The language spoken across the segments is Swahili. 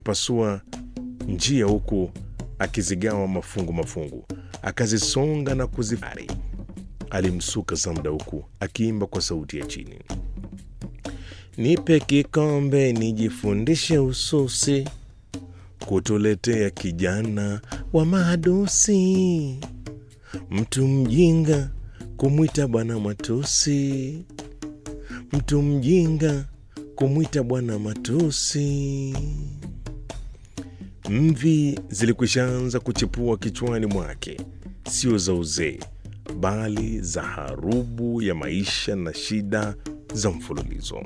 pasua njia huku akizigawa mafungu mafungu, akazisonga na kuzifari. Alimsuka Zamda huku akiimba kwa sauti ya chini, nipe kikombe nijifundishe ususi, kutuletea kijana wa mahadusi, mtu mjinga kumwita bwana matusi, mtu mjinga kumwita bwana matusi. Mvi zilikwishaanza kuchipua kichwani mwake, sio za uzee, bali za harubu ya maisha na shida za mfululizo.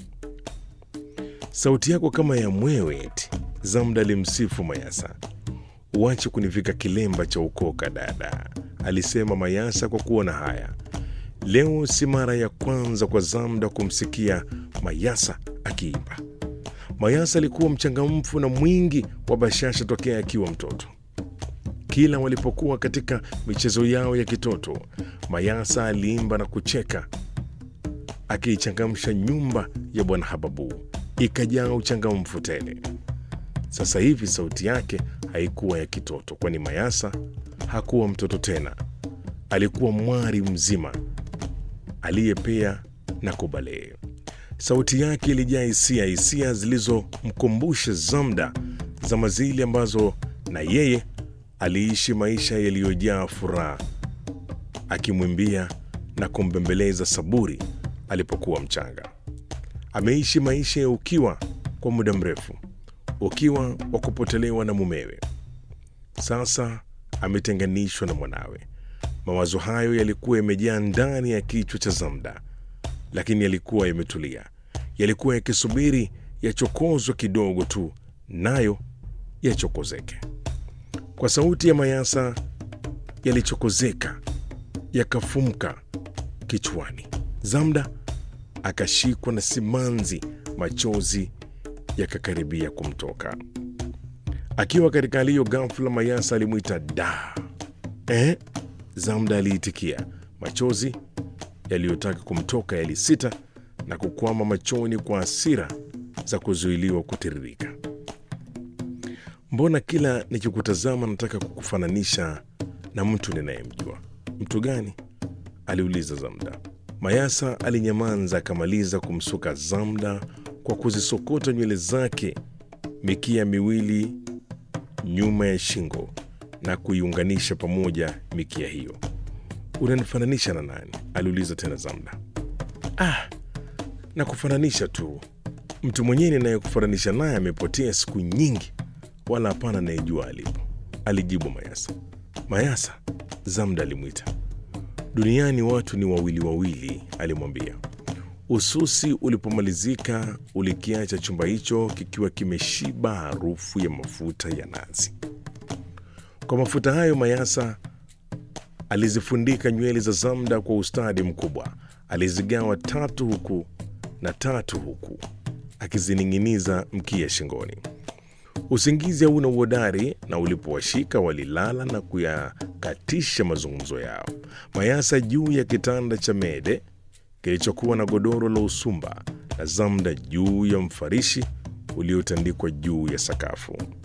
Sauti yako kama ya mwewe eti, Zamda alimsifu Mayasa. Uache kunivika kilemba cha ukoka dada, alisema Mayasa kwa kuona haya. Leo si mara ya kwanza kwa Zamda kumsikia Mayasa akiimba. Mayasa alikuwa mchangamfu na mwingi wa bashasha tokea akiwa mtoto. Kila walipokuwa katika michezo yao ya kitoto, Mayasa aliimba na kucheka, akiichangamsha nyumba ya Bwana Hababu ikajaa uchangamfu tele. Sasa hivi sauti yake haikuwa ya kitoto, kwani Mayasa hakuwa mtoto tena, alikuwa mwari mzima aliyepea na kubalee. Sauti yake ilijaa hisia, hisia zilizomkumbusha Zamda zama zile ambazo na yeye aliishi maisha yaliyojaa furaha, akimwimbia na kumbembeleza Saburi alipokuwa mchanga. Ameishi maisha ya ukiwa kwa muda mrefu, ukiwa wa kupotelewa na mumewe. Sasa ametenganishwa na mwanawe. Mawazo hayo yalikuwa yamejaa ndani ya kichwa cha Zamda, lakini yalikuwa yametulia, yalikuwa yakisubiri yachokozwe kidogo tu, nayo yachokozeke. Kwa sauti ya Mayasa yalichokozeka, yakafumka kichwani. Zamda akashikwa na simanzi, machozi yakakaribia kumtoka. Akiwa katika hali hiyo, ghafula Mayasa alimwita da. Eh? Zamda aliitikia. Machozi yaliyotaka kumtoka yalisita na kukwama machoni kwa hasira za kuzuiliwa kutiririka. Mbona kila nikikutazama nataka kukufananisha na mtu ninayemjua? Mtu gani? aliuliza Zamda. Mayasa alinyamanza akamaliza kumsuka Zamda kwa kuzisokota nywele zake mikia miwili nyuma ya shingo na kuiunganisha pamoja mikia hiyo. Unanifananisha na nani? aliuliza tena Zamda. Ah, na kufananisha tu. Mtu mwenyewe ninayekufananisha naye amepotea siku nyingi, wala hapana anayejua alipo, alijibu Mayasa. Mayasa, Zamda alimwita. Duniani watu ni wawili wawili, alimwambia. Ususi ulipomalizika, ulikiacha chumba hicho kikiwa kimeshiba harufu ya mafuta ya nazi. Kwa mafuta hayo Mayasa alizifundika nywele za Zamda kwa ustadi mkubwa. Alizigawa tatu huku na tatu huku, akizining'iniza mkia shingoni. Usingizi hauna uhodari, na ulipowashika walilala na kuyakatisha mazungumzo yao. Mayasa juu ya kitanda cha mede kilichokuwa na godoro la usumba, na Zamda juu ya mfarishi uliotandikwa juu ya sakafu.